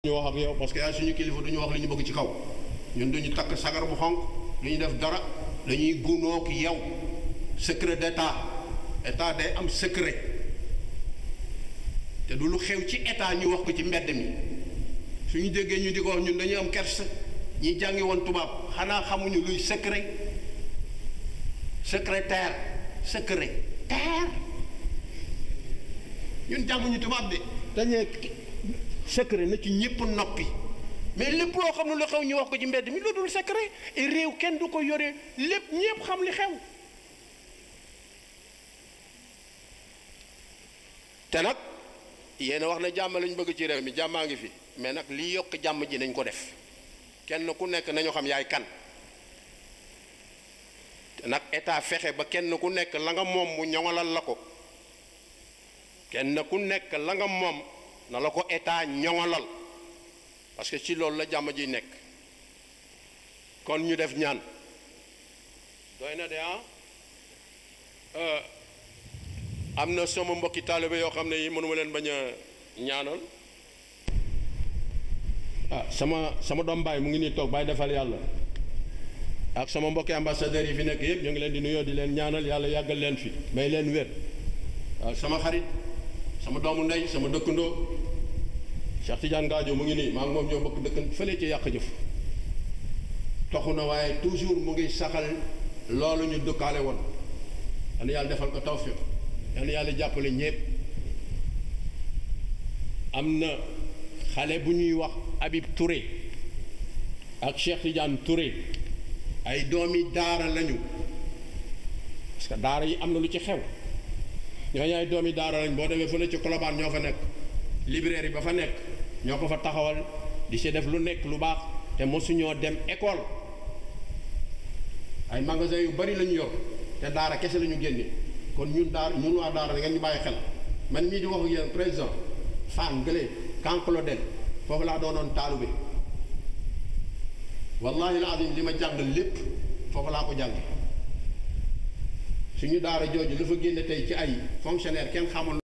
ñu wax ak yow parce que yaay suñu kilifa du ñu wax li ñu bëgg ci kaw ñun duñu takk sagar bu xonq du ñu def dara dañuy gunoo ki yow secret d'état état day am secret te du lu xew ci état ñu wax ko ci mbedd mi suñu déggee ñu di ko wax ñun dañuy am kersa ñi jàngi woon tubaab xanaa xamuñu luy secret secrétaire secrétaire ñun jànguñu tubaab de dañee secret na ci ñëpp noppi mais lépp loo xam ne lu xew ñu wax ko ci mbedd mi lu dul secret et réew kenn du ko yore lépp ñëpp xam li xew te nag yéen wax na jàmm lañ bëgg ci réew mi jàmmaa ngi fi mais nag li yokk jàmm ji nañ ko def kenn ku nekk nañu xam yaay kan te nag état fexe ba kenn ku nekk la nga moom mu ñoŋalal la ko kenn ku nekk la nga moom na la ko état ñoŋalal parce que ci loolu la jàmm ji nekk kon ñu def ñaan doy na de ah am na sama mbokki taalibe yoo xam ne yi mënuma leen bañ a ñaanal ah sama sama doom baay mu ngi nii toog baay defal yàlla ak sama mbokki ambassadeurs yi fi nekk yëpp ñu ngi leen di nuyoo di leen ñaanal yàlla yàggal leen fi may leen wér waaw sama xarit sama doomu ndey sama dëkkandoo Cheikh Tidiane Gadio mu ngi nii maa ngi moom ñoo bokk dëkk fële ci yàq jëf toxu na waaye toujours mu ngi saxal loolu ñu dëkkaale woon yal na yàlla defal ko tawfiq yal na yàlla jàppale ñépp am na xale bu ñuy wax Habib Touré ak Cheikh Tidiane Touré ay doomi daara lañu parce que daara yi am na lu ci xew ñooñu ay doomi daara lañ boo demee fële ci Colobane ñoo fa nekk librairie ba fa nekk ñoo ko fa taxawal di si def lu nekk lu baax te mosuñoo dem école ay magasin yu bari lañu yor te daara kese lañu génne kon ñun daara ñun waa daara da ngeen ñu bàyyi xel man mii di wax ak yéen président Fann Gële Kankloden foofu laa doonoon taalube wallahi alazim li ma jàng lépp foofu laa ko jàng suñu daara jooju la fa génne tey ci ay fonctionnaire kenn xamul